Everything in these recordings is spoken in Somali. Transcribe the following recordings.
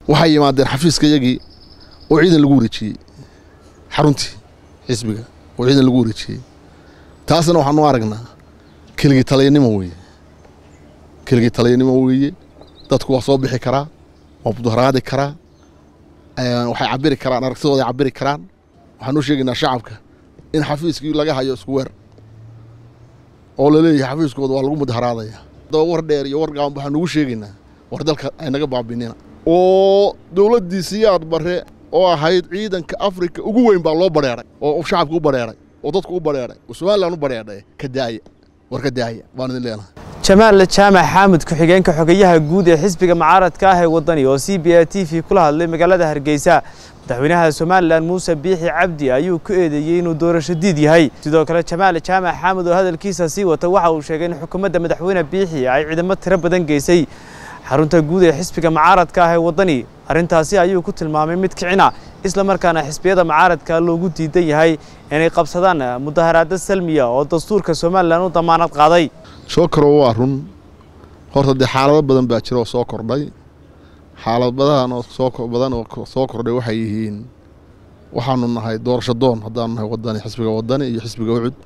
waxay yimaadeen xafiiska yagii oo ciidan lagu wareejiyey xaruntii xisbiga oo ciidan lagu wareejiyey taasna waxaanu aragnaa keligii taliyanimo weeye keligii taliyanimo weeye dadku waa soo bixi karaa waa mudaharaadi karaa waxay cabiri karaan aragtidooday cabiri karaan waxaan u sheegaynaa shacabka in xafiiskii laga hayo isku weer oo laleeyahay xafiiskooda waa lagu mudaharaadaya daba war dheer iyo war gaaban waxaan nugu sheegaynaa war dalka aynaga baabinina oo dowladdii siyaad barre oo ahayd ciidanka afrika ugu weyn baa loo badheeray oo shacabka u badheeray oo dadku u badheeray oo somalilan u badheedhay ka daaya war ka daaya baan idin leenahay jamaal jaamac xaamud ku-xigeenka xogeyaha guud ee xisbiga mucaaradka ah ee waddani oo c b a t v kula hadlay magaalada hargeysa madaxweynaha somalilan muuse biixi cabdi ayuu ku eedeeyey inuu doorasho diid yahay sidoo kale jamaal jaamac xaamud oo hadalkiisa sii wata waxa uu sheegay in xukuumadda madaxweyne biixi ay ciidamo tiro badan geysay xarunta guud ee xisbiga mucaaradka ah ee waddani arrintaasi ayuu ku tilmaamay mid kicina isla markaana xisbiyada mucaaradka loogu diidan yahay inay qabsadaan mudaharaado salmiya oo dastuurka somalilan u damaanad qaaday shookaro waa run horta dee xaalado badan baa jira oo soo kordhay xaaladahan oo soo badan oo soo kordhay waxay yihiin waxaanu nahay doorasho doon haddaanu nahay wadani xisbiga wadani iyo xisbiga ucud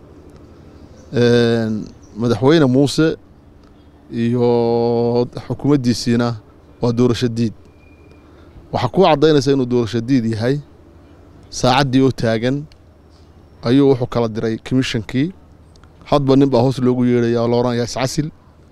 madaxweyne muuse iyo xukuumaddiisiina waa doorasho diid waxaa kuu caddaynaysa inuu doorasho diid yahay saacaddii oo taagan ayuu wuxuu kala diray commishonkii hadba nin baa hoos loogu yeedhaya oo la odhanayaa iscasil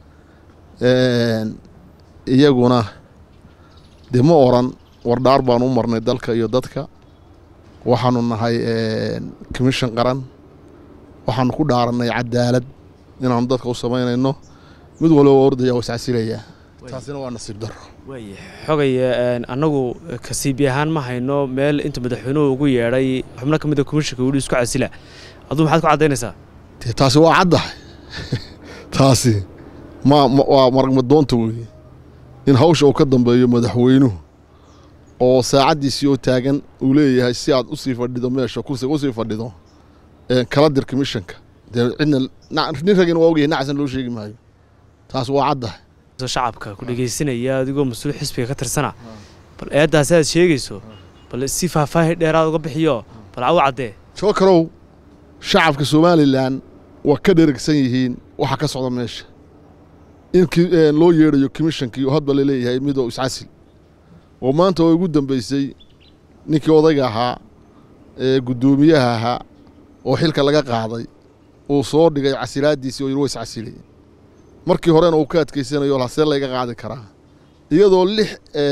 iyaguna dee ma oran wardhaar baanu u marnay dalka iyo dadka waxaanu nahay commission qaran waxaanu ku dhaarannay cadaalad inaanu dadka u samaynayno mid walba waa ordaya waa iscasilayaa taasina waa nasiib daro xogay annagu kasiibi ahaan ma hayno meel inta madaxweynuhu ugu yeedhay xubno ka mid a komishinka wili isku casila aduu maxaad ku caddaynaysaa dee taasi waa caddahay taasi ma waa maragmadoonta weeye in hawsha uu ka dambeeyo madaxweynuhu oo saacaddiisii oo taagan uu leeyahay si aad usii fadhido meesha kursiga usii fadhido kala dir commissionka dee cidna nin ragina waa ogyahay nacsan loo sheegi maayo taas waa caddahay shacabka ku dhegaysanaya adigoo mas-uul xisbiga ka tirsana bal eeddaasi aad sheegayso bal si faahfaahi dheeraad uga bixiyo bal caw caddee shookarow shacabka somalilan waa ka dheragsan yihiin waxa ka socda meesha in loo yeedhayo commishonkii oo hadba laleeyahay midoo iscasil oo maanta oo ugu dambeysay ninkii odayga ahaa ee guddoomiyaha ahaa oo xilka laga qaaday uu soo dhigay casilaaddiisii oo yidhi wa iscasilay markii horena uu ka adkaysanayo hasee layga qaadi karaa iyadoo lix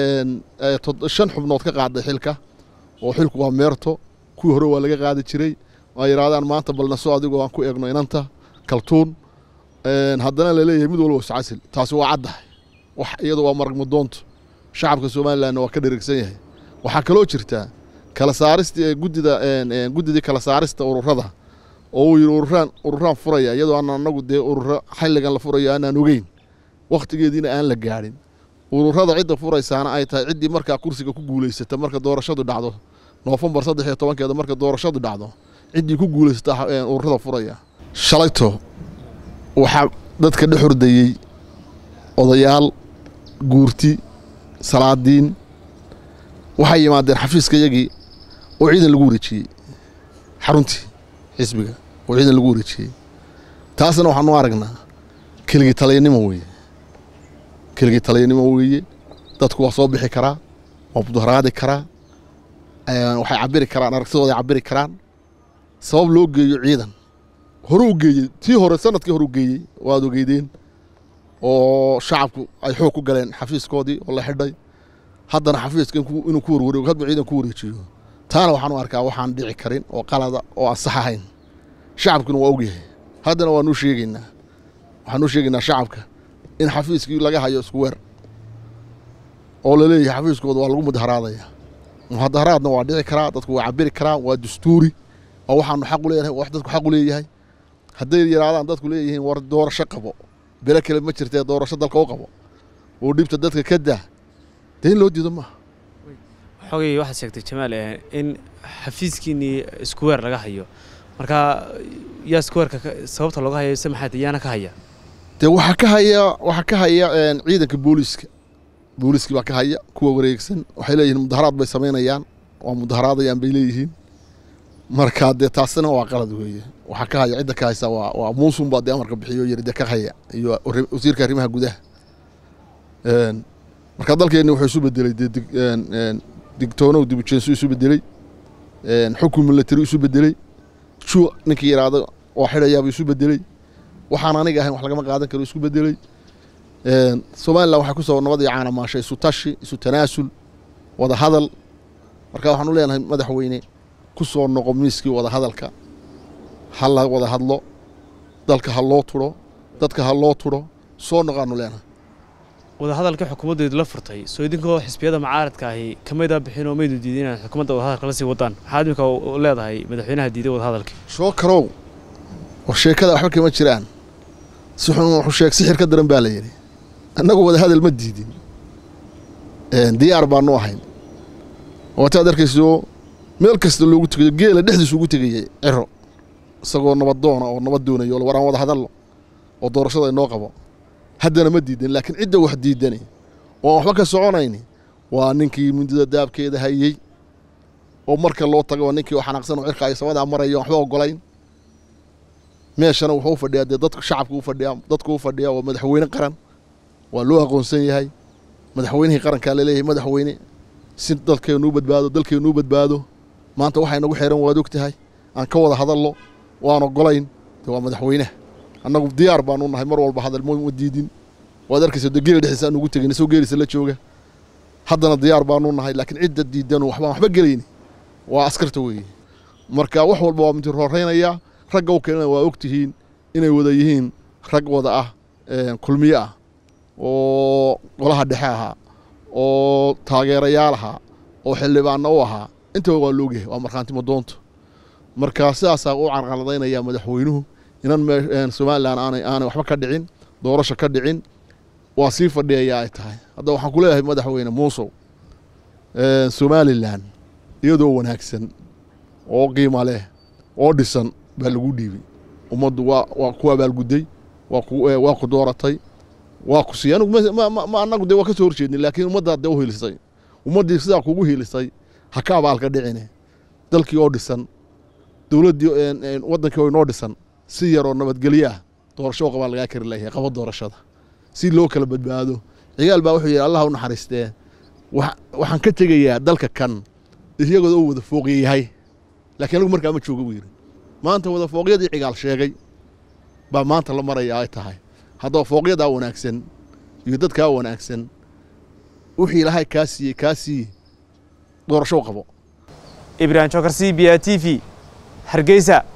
shan xubnood ka qaaday xilka oo xilku waa meerto kuwii hore waa laga qaadi jiray waa yidhahdaan maanta balnaso adigoo aan ku eegno inanta kaltuun haddana laleeyahay mid walba iscasil taasi waa caddahay wax iyada waa maragmadoontu shacabka somalilanna waa ka dherigsan yahay waxaa kaloo jirtaa kala saarista guddida guddidii kala saarista ururada oo uu yidhi ururaan ururaan furaya iyadoo aan anagu dee ururo xilligan la furayo aanaan ogeyn wakhtigeediina aan la gaadhin ururada cidda furaysaana ay tahay ciddii markaa kursiga ku guulaysata marka doorashadu dhacdo noofembar saddex iyo tobankeeda marka doorashadu dhacdo ciddii ku guulaysata ururada furaya shalayto waxaa dadka dhex hordayey odayaal guurti salaadiin waxay yimaadeen xafiiska yagii oo ciidan lagu wareejiyey xaruntii xisbiga oo ciidan lagu wareejiyey taasna waxaanu aragnaa keligii taliyanimo weeye keligii taliyanimo weeye dadku waa soo bixi karaa waa mudaharaadi karaa waxay cabiri karaan aragtidooday cabiri karaan sabab loo geeyo ciidan hore u geeyey tii hore sanadkii hore u geeyey waad ogeydeen oo shacabku ay xoog ku galeen xafiiskoodii oo la xidhay haddana xafiiska inuu ku warwareego hadba ciidan ku wareejiyo taana waxaan u arkaa waxaan dhici karin oo qalada oo aan sax ahayn shacabkuna waa ogyahay haddana waanu sheegaynaa waxaanu sheegaynaa shacabka in xafiiskii laga hayo isku weer oo laleeyahay xafiiskooda waa lagu mudaharaadaya mudaharaadna waa dhici karaa dadku waa cabiri karaan waa dastuuri oo waxaanu xaq u leeyahay wax dadku xaq u leeyahay hadday yidhaahdaan dadku leeyihiin war doorasho qabo bele kale ma jirtee doorasho dalka u qabo oo dhibta dadka ka daa dee in loo diido maaha xogay waxaad sheegtay jamaal in xafiiskiinnii iskuweer laga hayo marka yaa iskuweerka sababta looga hayo se maxaad yaana ka haya dee waxaa ka haya waxaa ka haya ciidanka booliiska booliskii baa ka haya kuwa wareegsan waxay leeyihiin mudaharaad bay samaynayaan waa mudaharaadayaan bay leeyihiin marka dee taasina waa qalad weeye waxaa ka haya cidda ka haysa waa waa muusun baa dee amarka bixiyo yiri dee ka haya iyo wasiirka arrimaha gudaha marka dalkeenni wuxuu isu bedelay dee digtoonow dibujeensu isu bedelay xukun military isu bedelay ju ninkii yidhaahdo waa xidhayaabuu isu bedelay waxaan aniga ahayn wax lagama qaadan karo isku bedelay somalilan waxay kusoo nabad iyo caana maashay isu tashi isu tanaasul wada hadal marka waxaan u leenahay madaxweyne ku soo noqo miiskii wada hadalka ha la wada hadlo dalka ha loo turo dadka ha loo turo soo noqaanu leenahay wadahadalka xukuumaddeedu la furtay soo idinkoo xisbiyada mucaaradka ahi kamaydaa bixin oo maydu diiday inaad xukuumadda wadahadalka la sii wadaan maxaad imika leedahay madaxweynaha diiday wadahadalkii soo karow war sheekada waxba kama jiraan si xun wuxuu sheeg sixir ka daran baa la yidhi annagu wada hadal ma diidin diyaar baanu ahayn waataad arkayso meel kasta loogu tegayo geela dhexdiisu ugu tegayay ciro isagoo nabaddoona oo nabad doonayo war aan wada hadalno oo doorashada inoo qabo haddana ma diidan laakiin cidda wax diidani oo aan waxba ka soconayni waa ninkii mundida daabkeeda hayey oo marka loo tago ninkii oo xanaaqsan oo cirka ay samadaa marayo waxba ogolayn meeshana wuxuu u fadhiyaa dee dadku shacabka u fadhiyaa dadku u fadhiyaa waa madaxweyne qaran waa loo aqoonsan yahay madaxweynihii qarankaa laleeyahay madaxweyne si dalkeennu u badbaado dalkeennu u badbaado maanta waxay nagu xeeran waad og tahay aan ka wada hadallo waan ogolayn dee waa madaxweynaha annagu diyaar baanu nahay mar walba hadal ma diidin waad arkaysa dee geela dhexdiisa aan ugu tegin isagoo geeliisa la jooga haddana diyaar baanu nahay laakiin cidda diidanu waxbaan waxba gelayni waa askarta weeye marka wax walba waa mid horeynayaa ragga u keenana waa og tihiin inay wada yihiin rag wada ah kulmiye ah oo golaha dhexe ahaa oo taageerayaal ahaa oo xildhibaanna u ahaa intaba waa loogyahay waa markhaantimo doonto marka sidaasaa u carqaladaynaya madaxweynuhu inan somalilan aanay aanay waxba ka dhicin doorasho ka dhicin waa sii fadhiyayaa ay tahay hadda waxaan ku leeyahay madaxweyne muusow somalilan iyadoo wanaagsan oo qiima leh oo dhisan baa lagu dhiibay ummaddu waa waa ku abaalgudday waa ku waa ku dooratay waa ku siiyey anigu ma annagu dee waa ka soo horjeednay laakiin ummaddaad dee u hiilisay ummaddii sidaa kugu hiilisay ha ka abaalka dhicine dalkii oo dhisan dowladdii waddankii oo inoo dhisan si yaroo nabadgelyo ah doorasho qabaa lagaa kari layahay qabo doorashada si loo kala badbaado cigaal baa wuxuu yidhi allah u naxariistee waxaan ka tegayaa dalka kan iyagoo oo wada fooqya yahay laakiin anigu markaa ma jooga buu yidhi maanta wada fooqyadii cigaal sheegay baa maanta la maraya ay tahay haddaba fooqyadaa wanaagsan iyo dadkaa wanaagsan wixii ilaahay kaa siiyey kaa siiye doorasho qabo ibrahim jokar c b a t v hargeysa